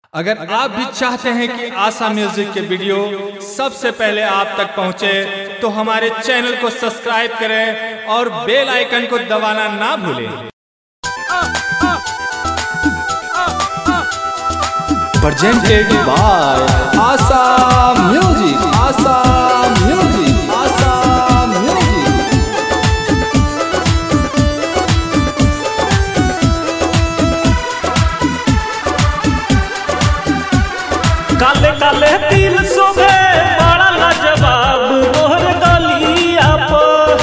अगर आप भी चाहते हैं कि आशा म्यूजिक के वीडियो सबसे पहले आप तक पहुंचे तो हमारे चैनल को सब्सक्राइब करें और बेल आइकन को दबाना ना भूलें presented by Asa Music. Asa Music. Asa Music. काले काले तिल शोभे बड़ा लाजवाब मोहर गलिया पर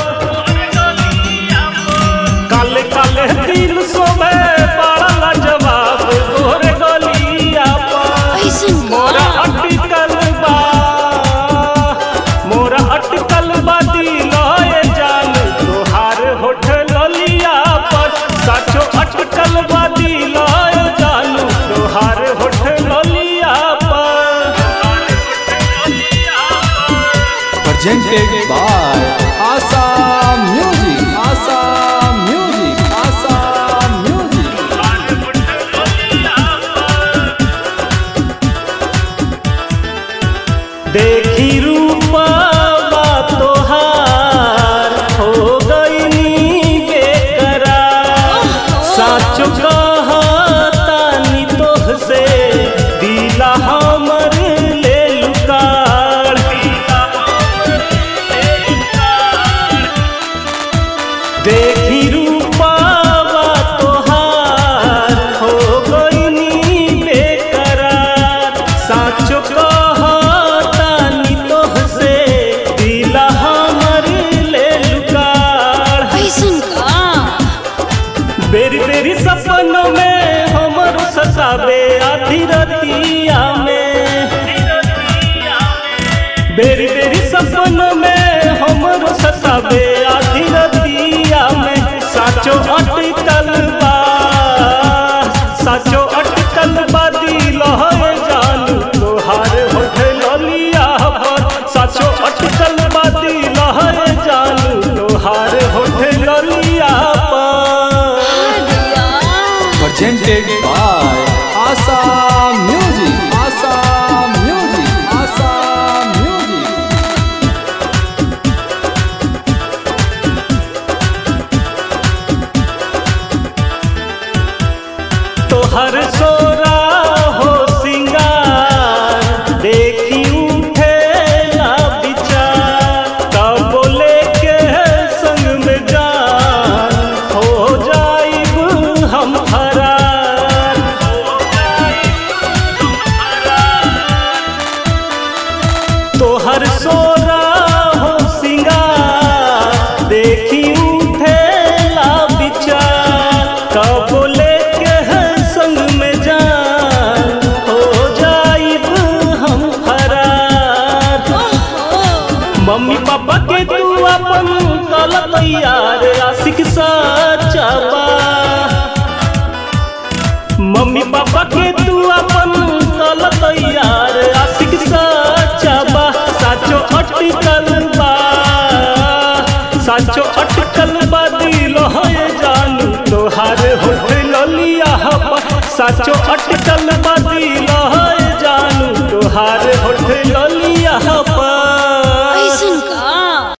काले काले तिल शोभे बड़ा लाजवाब मोहर गलिया पर ऐसन मोरा अटकल बा मोरा अटकल बा दिलए जान तोहार होठ ललिया पर साचो अटकल बा दिलए जान तोहार होठ ललिया पर Presented by Asa Music. Asa Music. Asa Music. देखी रूपा तोहार हो गईनी बेकरार साचो कहतानी तोह से दिला हमर ले लुकार देखी रूपा तोहार हो गईनी बेकरार साचो कहतानी तोह से दिला हमर ले लुकार ऐसन का बेरी बेरी सपनों में हमर सतावे आधी रतिया में बेरी बेरी सपनों में हमर सतावे आधी रतिया में साचो अटकल बा साचो अटकल बा दिल है जान तोहार होठ ललिया पर साचो अटकल बा दिल है जान तोहार होठ ललिया पर Presented by Asa Music. Asa Music. Asa Music. तोहर सोरा हो सिंगार देखी उठे ना विचार तब बोले के संग में जान हो जाइब हम फरार तोहर सोरा हो सिंगार देखी उठे ला विचार कब लेके है संग में जान हो जाइब हम फरार मम्मी पापा के तू अपन कल तैयार आशिक सच्चा बा मम्मी पापा के तू अपन कल तैयार आशिक सच्चा बा साचो अटकल बा साचो अटकल बा दिल है जानू तोहार होठ ललिया बा साचो अटकल